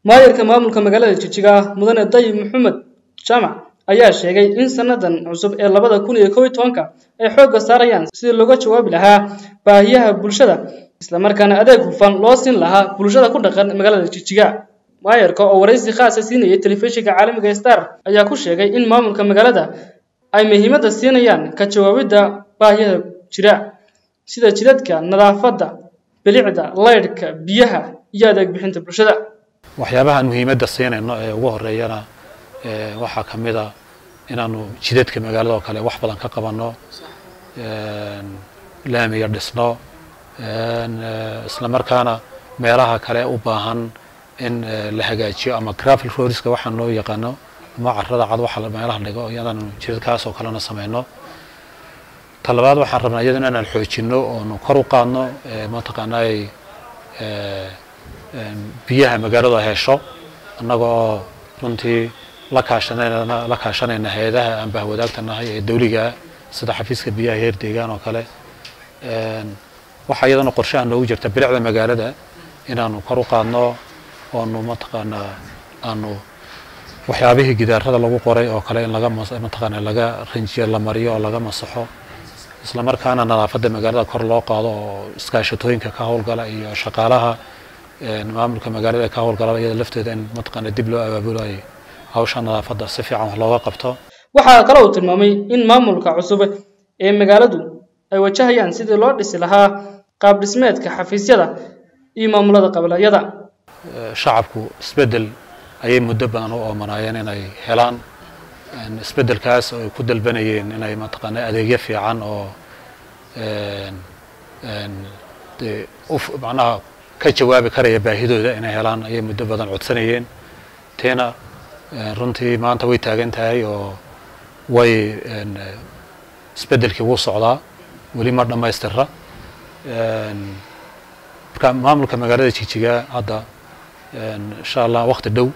maayarka maamulka magaalada jijiga mudane dayib maxamed jaamac ayaa sheegay in sannadan cusub ee labada kun iyo kow iyo tobanka ay xoogga saarayaan sidii looga jawaabi lahaa baahiyaha bulshada islamarkaana adeeg hufan loo siin lahaa bulshada ku dhaqan magaalada jijiga maayarka oo waraysi khaasa siinayay telefishinka caalamiga star ayaa ku sheegay in maamulka magaalada ay muhiimadda siinayaan ka jawaabidda baahiyaha jira sida jidadka nadaafadda bilicda laydhka biyaha iyo adeeg bixinta bulshada waxyaabahaan muhiimadda siinayno ee ugu horeeyana waxaa ka mid a inaanu jidadka magaalada oo kale wax badan ka qabanno laamiga dhisno isla markaana meelaha kale u baahan in la hagaajiyo ama gravel roadska waxaan loo yaqaano ama carada cad waxa meelaha dhigo iyadaanu jidadkaas oo kalena samayno talabaad waxaan rabnaa iyadana inaan xoojino oonu kor u qaadno mataqaanaa biyaha magaalada hesho annaga oo runtii la kaashanayna la kaashanayna hay-adaha aan bahwadaagta nahay ee dawligaa sida xafiiska biyaha heer deegaan oo kale waxaa iyadana qorshaha noogu jirta bilicda magaalada inaanu kor u qaadno oonu mataqaanaa aanu waxyaabihii gidaarada lagu qoray oo kale in laga mataqaana laga rinjiyo la mariyo oo laga masaxo isla markaana nadaafadda magaalada kor loo qaado oo iskaashatooyinka ka howlgala iyo shaqaalaha maamulka magaalada ee ka howlgala iyada lafteeda in mataqaana dib loo abaabulayo hawsha nadaafadda si fiican wax looga qabto waxaa kale uu tilmaamay in maamulka cusub ee magaaladu ay wajahayaan sidii loo dhisi lahaa qaab dhismeedka xafiisyada iyo maamulada qabilayada shacabku isbeddel ayay muddo badan u oomanaayeen inay helaan isbeddelkaas oo ay ku dalbanayeen inay mataqaana adeegyo fiican oo macnaha ka jawaabi karaya baahidooda inay helaan ayay muddo badan codsanayeen tiina runtii maanta way taagan tahay oo way isbeddelkii wuu socdaa weli ma dhammaystira marka maamulka magaalada jijiga hadda insha allah wakti dhow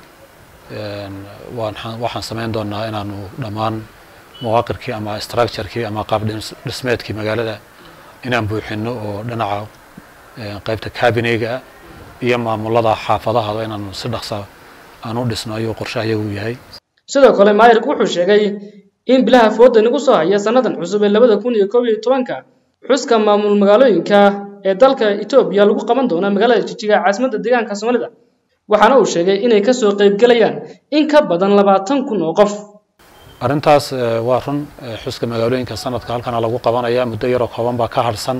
waxaan samayn doonaa inaanu dhammaan mawaaqirkii ama structurekii ama qaab dhismeedkii magaalada inaan buuxino oo dhinaca qaybta cabineyga iyo maamulada xaafadahada inaanu si dhaqsa aan u dhisno ayuu qorshaha iyagu yahay sidoo kale maayirku wuxuu sheegay in bilaha fooda nagu soo haya sannadan cusub ee labada kun iyo koob iyo tobanka xuska maamul magaalooyinka ee dalka etoobiya lagu qaban doono magaalada jijiga caasimadda deegaanka soomaalida waxaana uu sheegay inay kasoo qaybgelayaan in ka badan labaatan kun oo qof arrintaas waa run xuska magaalooyinka sanadka halkana lagu qabanaya muddo yaroo kooban baa ka harsan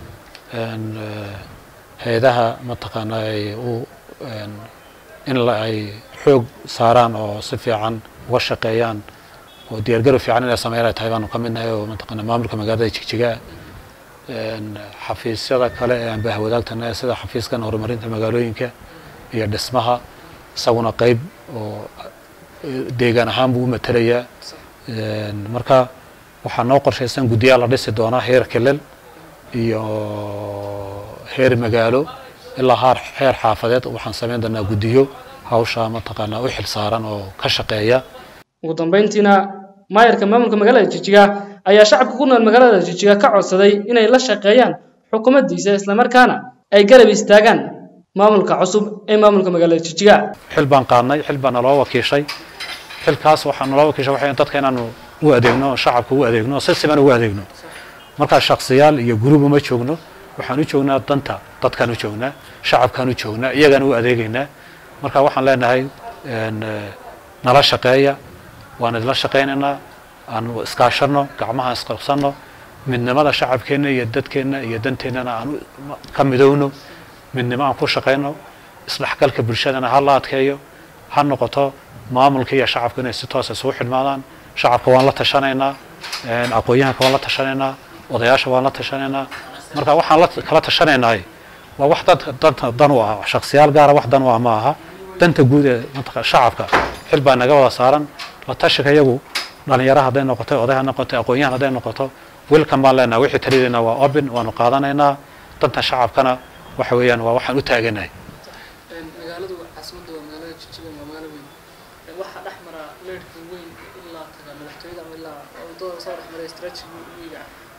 hay-adaha mataqaana ay u in ay xoog saaraan oo si fiican uga shaqeeyaan oo diyaargarow fiican inay sameyn ay tahay baanu ka midnahay oo mataqaana maamulka magaalada jigjiga xafiisyada kale ee aan bahwadaagtana sida xafiiskan horumarinta magaalooyinka iyo dhismaha isaguna qeyb oo deegaan ahaan buu u matelayaa marka waxaa noo qorshaysan guddiyaa la dhisi doonaa heer kelel iyo heer magaalo ilaa haar heer xaafadeed waxaan samayn doonaa guddiyo hawsha mataqaanaa u xil saaran oo ka shaqeeya ugu dambeyntiina maayarka maamulka magaalada jijiga ayaa shacabka ku nool magaalada jijiga ka codsaday inay la shaqeeyaan xukuumaddiisa islamarkaana ay garab istaagaan maamulka cusub ee maamulka magaalada jijiga xil baan qaadnay xil baa naloo wakiishay xilkaas waxaa naloo wakiishay waxay dadka inaanu u adeegno shacabka u adeegno si siman ugu adeegno markaa shaksiyaal iyo guruub uma joogno waxaan u joognaa danta dadkaan u joognaa shacabkaan u joognaa iyagaan u adeegaynaa marka waxaan leenahay nala shaqeeya waan idila shaqaynaynaa aan iskaashano gacmaha isqabsano midnimada shacabkeenna iyo dadkeenna iyo danteennana aan ka midowno midnimo aan ku shaqayno isdhexgalka bulshadana ha la adkeeyo ha noqoto maamulka iyo shacabka inay si toosa isugu xidhmaadaan shacabka waan la tashanaynaa aqoon-yahanka waan la tashanaynaa odayaasha waan la tashanaynaa marka waxaan la kala tashanaynahay waa wax dad danta dan u ah shaksiyaal gaara wax dan u ah ma aha danta guud ee mataqaa shacabka xil baa naga wada saaran la tashiga iyagu dhalinyaro hadday noqoto oday ha noqoto aqoon-yahan hadday noqoto welkan baan leenahay wixii taliyadeena waa open waanu qaadanaynaa danta shacabkana waxa weeyaan waa waxaan u taaganahay magaaladu caasimadda waa magaalada jijiga waa magaalo weyn waxaa dhex mara leerhka weyn ilaa taga madaxtooyada ama ilaa wadada soo dhex maray strategy wiiga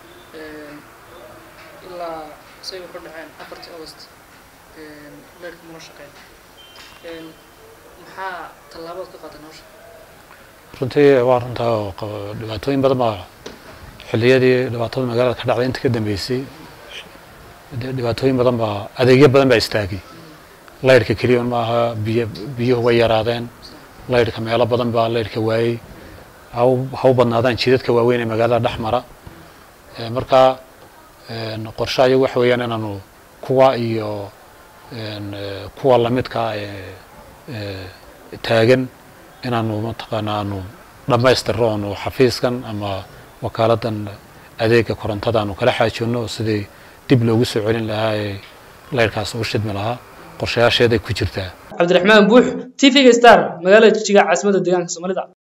ilaa say wuxu dhaceen afartii august leerhka muna shaqeyn maxaa tallaabood ka qaatan hawsha runtii waa runtaa oo qabo- dhibaatooyin badan baa xilliyadii dhibaatada magaalada ka dhacday inta ka dambeysay dee dhibaatooyin badan baa adeegyo badan baa istaagay laydhka keliya un maaha biyo biyuhu way yaraadeen laydhka meelo badan baa laydhka waayey ha u- ha u badnaadaan jidadka waaweyn ee magaalada dhex mara Eh, marka een, qorshe ayagu waxa weeyaan inaanu kuwa iyo een, eh, kuwa lamidka ah ee ee taagan inaanu mataqaana aanu dhammaystirno oonu xafiiskan ama wakaaladdan adeega korontada aanu kala xaajoonno sidii dib loogu soo celin lahaa ee laydhkaas u shidmi lahaa qorshayaasheeday ku jirtaa cabdiraxmaan buux t v-ga star magaalada jijiga caasimadda deegaanka soomaalida